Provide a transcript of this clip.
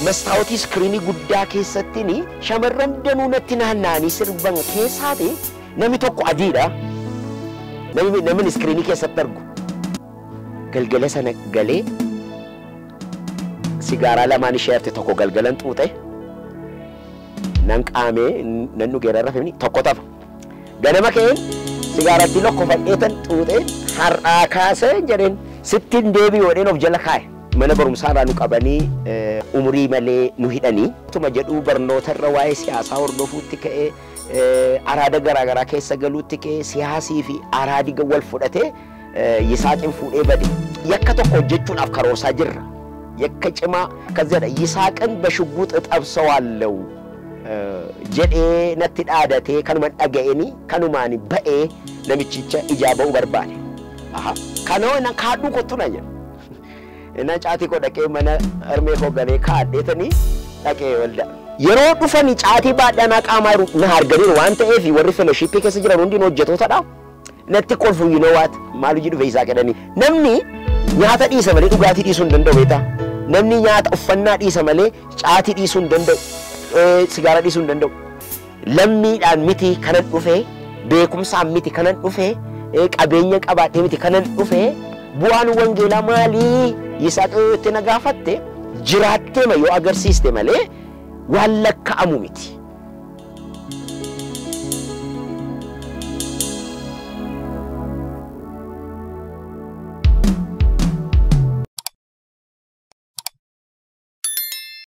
Mastaawotii iskiriinii guddaa keessattiin shamarran danuu natti naanna'anii sirban keessaati namni tokko adiidha. Namni namni iskiriinii keessatti argu. Galgala sana galee sigaaraa lamaan ishee hafte tokko galgalan xuuxe nan qaamee nan dhugeera rafee tokko tafa. Ganama ka'een sigaaratti lokkofadheetan xuuxee har'aa kaasee jedheen sittiin deebi'oodheen of jala kaa'e. Mana barumsaa irraa nu qabanii umurii malee nu hidhanii. Tuma jedhuu barnoota irra waa'ee siyaasaa hordofuutti ka'ee araada garaagaraa keessa galuutti ka'ee siyaasii fi araadi wal fudhatee Yisaaqin fuudhee bade. Yakka tokko hojjechuudhaaf karoorsaa jirra. Yakka cimaa akkas jedha Yisaaqin bashugguut xabsawaallew jedhee natti dhaadatee kanuma dhaga'anii kanumaan ba'ee namichicha ijaa ba'uu barbaade. Kanoo na kaadhuu kottu na jedha. Inna caatii koo dhaqee mana harmee koo ganee kaadheetanii dhaqee walda. Yeroo dhufanii caatii baadhanaa qaamaa na arganiiru waan ta'eef warri fellowshiippii keessa jiran hundiin hojjetootadha. Natti kolfu you know what maal hojii dhufe isaa jedhanii. Namni nyaata dhiisa malee dhugaatii dhiisuu hin danda'u beektaa. Namni nyaata uffannaa dhiisa malee caatii dhiisuu hin danda'u. Sigaara dhiisuu hin danda'u. Lammiidhaan miti kanan dhufee beekumsaan miti kanan dhufee qabeenya qabaadhee miti kanan dhufee bu'aan wangeelaa maalii Yisaaq itti na gaafatte jiraattee yoo agarsiiste malee waan lakka'amu miti.